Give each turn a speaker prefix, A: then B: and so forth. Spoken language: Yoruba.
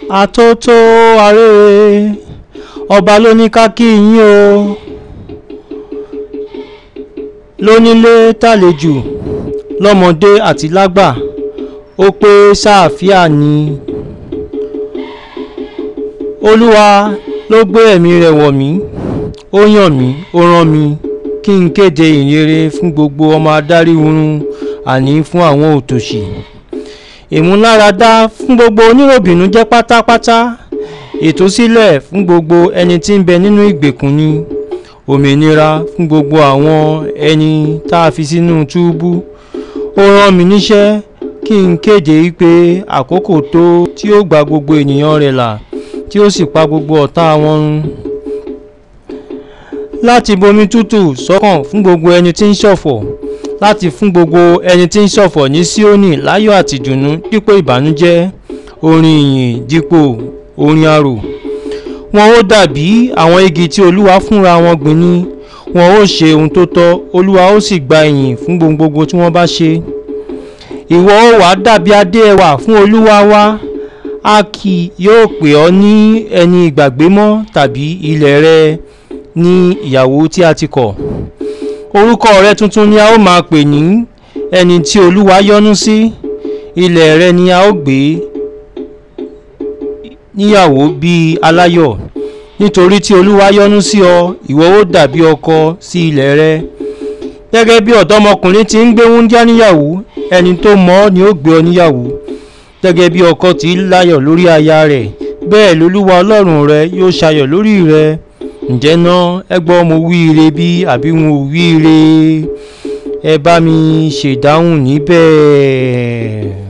A: àtótó arére ọba ló ní ká kí yín o lónílé tàlejò lọ́mọdé àti lágbà ó pé sáàfíà ni olúwa ló gbé ẹ̀mí rẹ̀ wọ̀ mí ó yàn mí ó rán mi kí n kéde ìrere fún gbogbo ọmọ adarí oorun àní fún àwọn òtòṣì ìmúláradá fún gbogbo oníròbìnú jẹ́ pátápátá ìtúsílẹ̀ fún gbogbo ẹni tí ń bẹ nínú ìgbèkùn ni òmìnira fún gbogbo àwọn ẹni tá a fi sínú túbú ó rán mi níṣẹ́ kí n kéde pé àkókò tó tí ó gba gbogbo ènìyàn rẹ̀ là tí ó sì pa gbogbo ọ̀tá wọn run láti bomi tútù sọ́kàn fún gbogbo ẹni tí ń ṣọ̀fọ̀ láti fún gbogbo ẹni tí ń ṣọ̀fọ̀ ní Síónì láyọ̀ àti ìdùnnú dípò ìbànújẹ́ orin ìyìn dípò orin arò wọn ó dàbí àwọn igi tí olúwa fúnra wọn gbìn ní wọn ó ṣe ohun tó tọ́ olúwa ó sì gba ìyìn fún gbogbo tí wọ́n bá ṣe ìwọ ó wàá dàbí adé ẹwà fún olúwa wa a kì yóò pè ọ́ ní ẹni ìgbàgbé mọ́ tàbí ilẹ̀ rẹ ní ìyàwó tí a ti kọ̀ orúkọ rẹ tuntun ni a ó máa pè ní ẹni tí olúwa yọ́nú sí ilẹ̀ rẹ ni a ó gbé níyàwó bíi aláyọ̀ nítorí tí olúwa yọ́nú sí ọ ìwọ ó dàbí ọkọ sí ilẹ̀ rẹ gẹ́gẹ́ bí ọ̀dọ́mọkùnrin ti ń gbé wúńdíá níyàwó ẹni tó mọ̀ ọ́ ni ó gbé ọ níyàwó gẹ́gẹ́ bí ọkọ tí ń láyọ̀ lórí aya rẹ̀ bẹ́ẹ̀ lolúwa ọlọ́run rẹ yóò ṣayọ̀ lórí rẹ ǹjẹ́ náà ẹ gbọ́ mo wí ire bí àbí mo wí ire ẹ bá mi ṣèdáhùn níbẹ̀.